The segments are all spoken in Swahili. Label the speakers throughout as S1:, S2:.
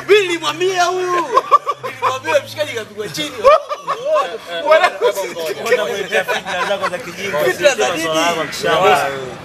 S1: Mimi nilimwambia huyu. Nilimwambia mshikaji kapigwa chini.
S2: Unakuletea fitna zako za kijinga.
S1: Fitna za nini?
S2: Swala lako kishawa.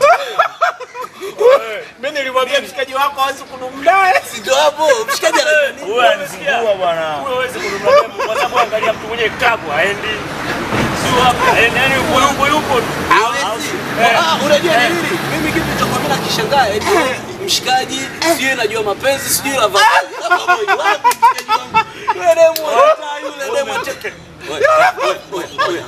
S3: Mimi nilimwambia mshikaji wako hawezi kudumdae.
S1: Si ndio hapo mshikaji ana nini?
S2: Huyu anizingua bwana.
S4: Huyo hawezi kununua demu kwa sababu angalia mtu mwenye kabu haendi. Sio hapa. Haendi yani yupo yupo yupo. tu.
S1: Hawezi. Ah, unajua ni nini? Mimi kitu cha kwa mimi nakishangaa eti mshikaji sijui najua mapenzi sijui la vazi. Kama boy wapi mshikaji wangu? Yule demu hata yule demu hata. Wewe, wewe,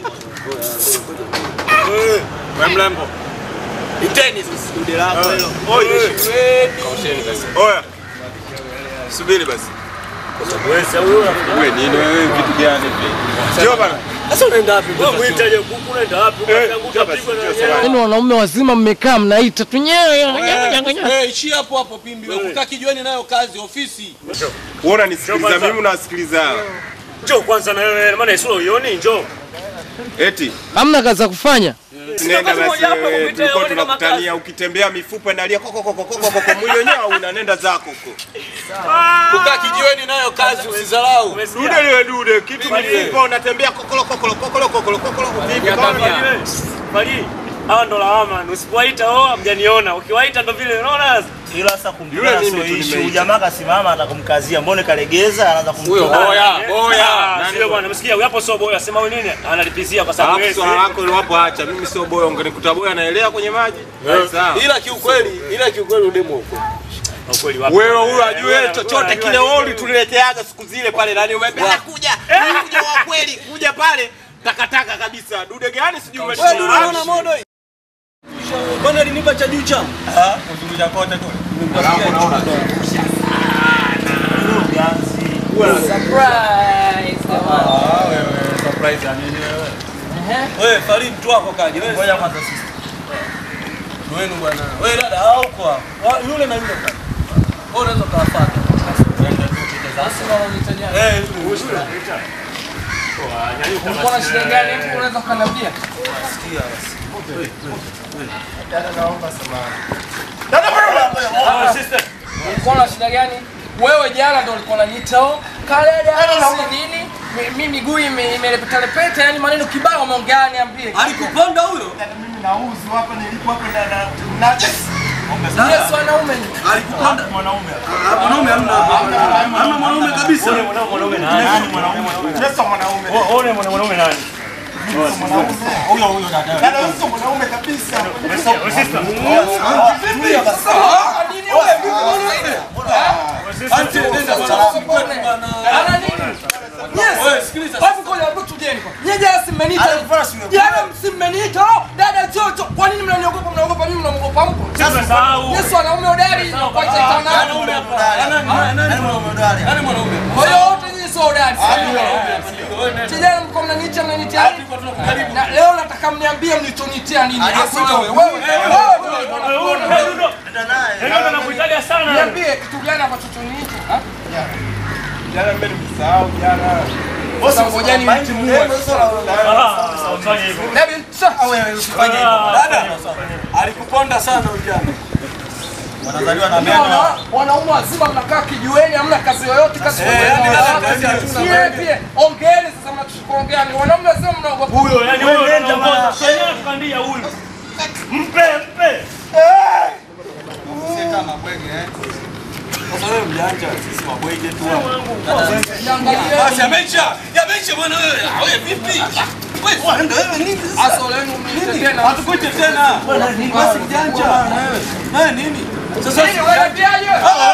S1: wewe.
S3: Wewe mlembo.
S1: Iteni sasa kundi lako hilo.
S3: Oye.
S1: Shweni.
S3: Oya. Subiri basi.
S4: Wewe sasa huyo
S3: Wewe nini wewe vitu gani hivi? Sio bana.
S1: Sasa unaenda wapi?
S4: wewe muita je kuku unaenda wapi? Unaanguka
S3: basi,
S4: pigwa na
S3: sio
S4: nyanya.
S3: sawa.
S5: Yaani wanaume wazima mmekaa mnaita tu nyewe.
S1: Eh, ishia hapo hapo pimbi. Wewe kukaa kijiweni nayo kazi ofisi.
S3: Wewe unanisikiliza
S4: Kwanza.
S3: mimi unasikiliza hawa.
S4: Njoo kwanza na wewe maana isura uioni njoo.
S3: Eti
S5: Hamna kazi za kufanya.
S3: nenda
S4: kazi
S3: basi
S4: moja hapa
S3: wewe
S4: kupita
S3: tulikuwa
S4: yote kama
S3: tunakutania ukitembea mifupa inalia koko koko koko koko mwili wenyewe unanenda zako huko.
S1: Kukaa kijiweni nayo kazi usidharau.
S3: Dude liwe dude kitu mifupa unatembea kokolo kokolo kokolo kokolo kokolo vipi kama
S4: Bali hawa ndo lawama. Usipowaita oh hamjaniona. Ukiwaita ndo vile unaona sasa.
S2: Ila sasa
S3: Yule
S2: kumtukana
S3: mimi
S2: sio
S3: tu
S2: issue.
S3: nimeita.
S2: Jamaa kasimama atakumkazia. Mbona kalegeza anaanza
S1: Huyo
S2: kumtukana.
S1: boya, boya.
S4: Ah, Sio bwana, msikia huyu hapo sio boya. Sema wewe nini? Analipizia kwa sababu
S3: Alafu
S4: wewe.
S3: swala lako liwapo acha mimi sio boya ungenikuta boya naelea kwenye maji. Sawa.
S1: Ila kiukweli, ila kiukweli udemu huko.
S4: Ukweli wapo.
S3: Wewe huyu ajue
S4: Wewe
S3: chochote
S4: unajua
S3: kile
S4: nini?
S3: wewe ulituleteaga siku zile pale nani umependa kuja. Kuja wa kweli kuja pale takataka kabisa. Dude gani sijui
S1: Wewe ndio unaona
S3: umeshinda.
S1: modo hii. Bwana alinipa cha juu changu. Wewe Farid tu wako kaje? Wewe
S2: Ngoja kwanza sisi.
S1: wenu bwana. Wewe dada hao uko hapo. Wa- Yule na yule pale. Wewe unaweza kuwafuata. Eh, yule.
S5: Ulikuwa na shida gani? Hebu unaweza kuniambia?
S4: Ah, sister.
S5: Ulikuwa na shida gani? Wewe jana ndo ulikuwa unaniita oh, kaleda si nini? Mi- Mi miguu ime- imelepeta lepeta, yani maneno kibao umeongea niambie.
S1: Alikupanda huyo?
S5: Yesu wanaume.
S1: Alikupanda mwanaume. Mwanaume hamna. Hamna mwanaume kabisa.
S4: Wewe mwanaume mwanaume nani?
S2: Nani mwanaume?
S4: Wewe wewe mwanaume nani?
S1: Ante nenda bwana.
S5: Ana nini? Yes.
S1: Wewe sikiliza.
S5: Hebu ngoja hebu tujeni kwa. Nyie jana si mmeniita. Jana si mmeniita. Oh, dada Jojo. Kwa nini mnaniogopa? Mnaogopa mimi mnaogopa mko?
S4: Sahau.
S5: Yesu wanaume hodari kwa itaita nani?
S1: Nani mwanaume?
S5: Kwa hiyo wote nyinyi sio hodari. Kijana mko mnaniita mnanitia nini? Na leo nataka mniambie mlichonitia nini? Hasa wewe. Wewe. Wewe.
S4: Ndio nakuitalia sana.
S5: Niambie kitu gani ambacho choniita? Ha?
S3: Jana mimi nimesahau jana.
S5: Sasa ngojeni mtimue.
S4: Ah, ufanye hivyo.
S5: Hebu sasa
S1: Dada. Alikuponda sana ujana.
S5: Unaona, wanaume wazima mnakaa kijiweni, hamna kazi yoyote, kazi
S1: Eh, yani dada, kazi hatuna
S5: Nyie
S1: wewe.
S5: pia ongeeni sasa, mnachokuongea ni wanaume wazima mnaogopa.
S4: Huyo yani huyo anaongoza. Sasa tukandia huyu. Mpe mpe.
S1: Sasa wewe mjanja, sisi mabwege tu hapa.
S5: Niangalie
S1: Basi yameisha. Yameisha bwana wewe. Ah, Wewe vipi? Wewe ndio wewe nini sasa?
S5: aso lenu mniite tena.
S1: Hatukuite tena. Basi mjanja na wewe. Wewe nini? Sasa
S5: Nini wewe piaje?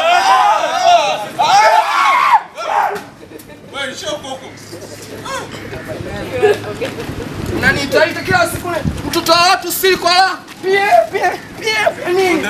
S1: wewe shoko huko.
S5: Unaniitaita kila siku ni mtoto wa watu siri kwa la. Pie pie pie pie nini?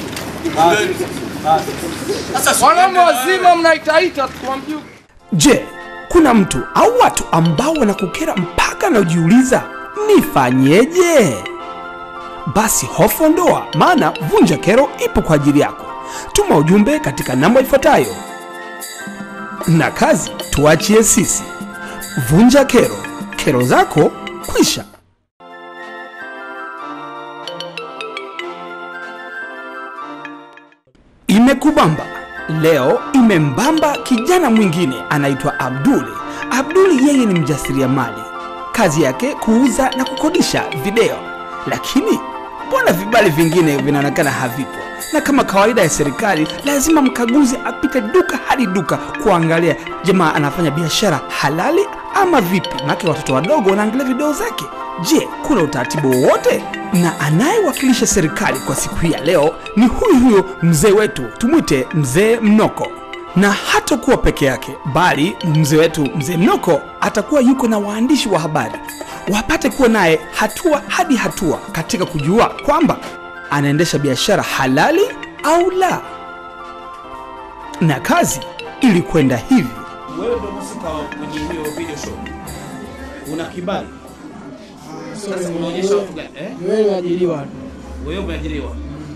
S1: Sasa
S5: Wanaume wazima mnaitaita tukwambie.
S6: Je, kuna mtu au watu ambao wanakukera mpaka na ujiuliza nifanyeje? Basi hofu ondoa, maana Vunja Kero ipo kwa ajili yako. Tuma ujumbe katika namba ifuatayo, na kazi tuachie sisi. Vunja Kero, kero zako kwisha. Imekubamba leo imembamba kijana mwingine anaitwa Abduli. Abduli yeye ni mjasiriamali, kazi yake kuuza na kukodisha video, lakini mbona vibali vingine vinaonekana havipo? Na kama kawaida ya serikali, lazima mkaguzi apite duka hadi duka kuangalia jamaa anafanya biashara halali ama vipi, maana watoto wadogo wanaangalia video zake. Je, kuna utaratibu wowote? Na anayewakilisha serikali kwa siku hii ya leo ni huyu huyo mzee wetu, tumwite mzee Mnoko na hatakuwa peke yake, bali mzee wetu mzee Mnoko atakuwa yuko na waandishi wa habari wapate kuwa naye hatua hadi hatua katika kujua kwamba anaendesha biashara halali au la. Na kazi ilikwenda hivi.
S1: Wewe ndio mhusika wa kwenye hiyo video show. Una kibali. Sasa unaonyesha watu gani? Eh?
S7: Wewe umeajiriwa tu.
S1: Wewe umeajiriwa.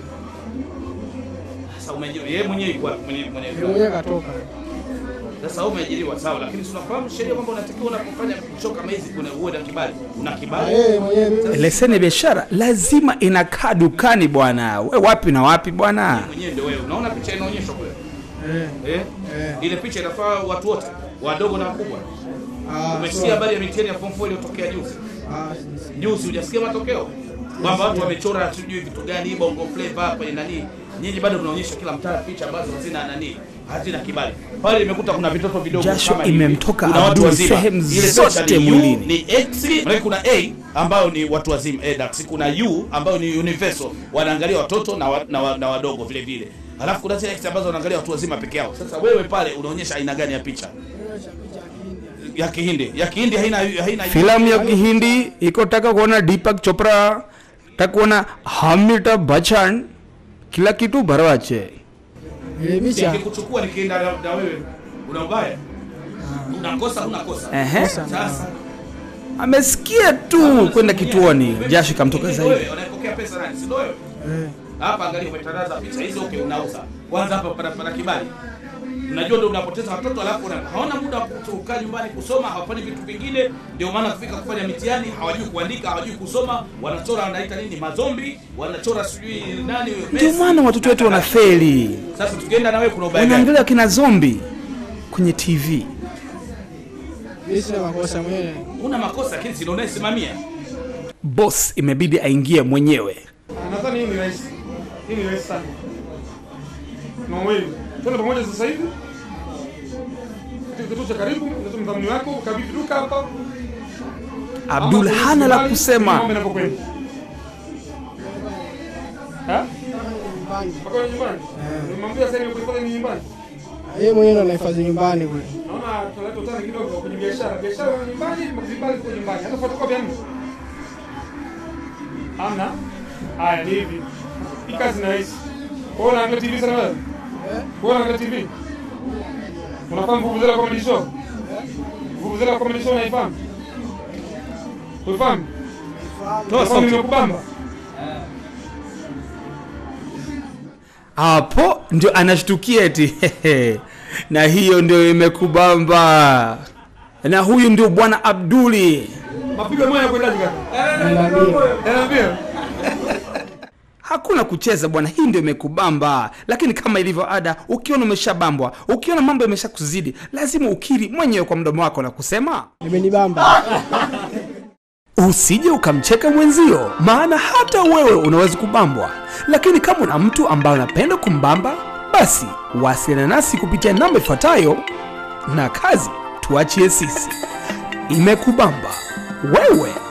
S1: Sasa umeajiriwa. Yeye mwenyewe yuko wapi? mwenye mwenye
S7: Yeye mwenyewe katoka.
S1: Sasa wewe umeajiriwa sawa, lakini si unafahamu sheria kwamba unatakiwa unapofanya show kama hizi kuna uwe na kibali. Una
S7: Ah,
S1: kibali?
S7: Yeye mwenyewe mimi
S6: Leseni ya biashara lazima inakaa dukani bwana. We wapi na wapi bwana?
S1: Mwenyewe ndio wewe. Unaona picha inaonyeshwa kule?
S7: eh,
S1: Eh?
S7: eh.
S1: Ile picha inafaa watu wote, wadogo na wakubwa.
S7: Ah,
S1: Umesikia
S7: so-
S1: habari ya mitihani ya form 4 iliyotokea juzi?
S7: ah, si- si-
S1: Juzi hujasikia matokeo? Kwamba watu wamechora sijui vitu gani bongo flavor kwenye nani. Nyinyi bado mnaonyesha kila mtaa picha ambazo hazina nani, hazina kibali. Pale nimekuta kuna vitoto vidogo
S6: Jasho
S1: kama hivi.
S6: imemtoka
S1: Kuna watu
S6: Abdul
S1: wazima.
S6: sehemu
S1: Ile
S6: zote
S1: picha ni U,
S6: mwilini.
S1: Ni X, maana kuna A ambayo ni watu wazima ADAX, kuna U ambayo ni universal, wanaangalia watoto na, wa, na, wa, na wadogo vile vile. Alafu kuna zile X ambazo wanaangalia watu wazima peke yao. Sasa wewe pale unaonyesha aina gani ya picha? Ya Kihindi. Ya Kihindi haina haina
S6: Filamu ya Kihindi iko taka kuona Deepak Chopra, taka kuona Amitabh Bachchan, kila kitu barawache.
S7: ile picha
S1: Nikikuchukua nikienda na, na wewe una ubaya? Unakosa unakosa.
S6: Ehe.
S1: Sasa
S6: Amesikia tu kwenda kituoni, jasho kamtoka
S1: Wewe,
S6: zaidi.
S1: Wewe unapokea pesa nani? Si ndio wewe?
S7: eh,
S1: Hapa angalia umetandaza picha hizo okay unauza. Kwanza hapa pana pana kibali. Unajua ndio unapoteza watoto alafu una- hawana muda wa kukaa nyumbani kusoma, hawafanyi vitu vingine, ndio maana kufika kufanya mitihani, hawajui kuandika, hawajui kusoma, wanachora wanaita nini mazombi, wanachora sijui nani huyo
S6: Ndio
S1: Messi.
S6: maana watoto wetu wanafeli,
S1: Sasa tukienda na wewe kuna ubaya gani?
S6: wanaangalia kina zombi kwenye TV.
S7: mimi sina makosa mwenyewe.
S1: Una makosa lakini si ndio unayesimamia.
S6: Boss imebidi aingie mwenyewe.
S8: Nadhani hii ni rahisi. Hii ni rahisi sana. Mwawili. Twende pamoja sasa hivi. Katika kituo cha karibu, ndio mdhamini wako, kabidhi duka hapa.
S6: Abdul
S8: Ama
S6: hana la
S8: Mambo
S6: kusema.
S8: yanavyokwenda. Ha?
S7: Nyumbani.
S8: Mpaka wewe nyumbani? Nimwambia sasa hivi kuhifadhi ni nyumbani.
S7: Yeye mwenyewe ndo anahifadhi nyumbani kule.
S8: Naona tunaleta utani kidogo kwenye biashara. Biashara ni nyumbani, vibali kwa nyumbani. Hata photocopy hamna. Hamna? Haya ni hivi. Hii kazi ni rahisi. Kwa hiyo unaangalia TV sana wewe? Kwa hiyo unaangalia TV? Unafahamu Vuvuzela Comedy Show? Vuvuzela Comedy Show unaifahamu? Unafahamu?
S1: Toa
S8: Unafahamu
S1: sauti.
S8: nimekubamba?
S6: Hapo ndio anashtukia eti na hiyo ndio imekubamba. Na huyu ndio bwana Abduli.
S8: Mapigo moja kwendaje kaka?
S7: Niambie.
S8: Niambia.
S6: Hakuna kucheza bwana, hii ndio imekubamba. Lakini kama ilivyo ada, ukiona umeshabambwa, ukiona mambo yameshakuzidi, lazima ukiri mwenyewe kwa mdomo wako na kusema
S7: Imenibamba.
S6: usije ukamcheka mwenzio, maana hata wewe unaweza kubambwa. Lakini kama una mtu ambaye unapenda kumbamba, basi wasiliana nasi kupitia namba ifuatayo, na kazi tuachie sisi. Imekubamba wewe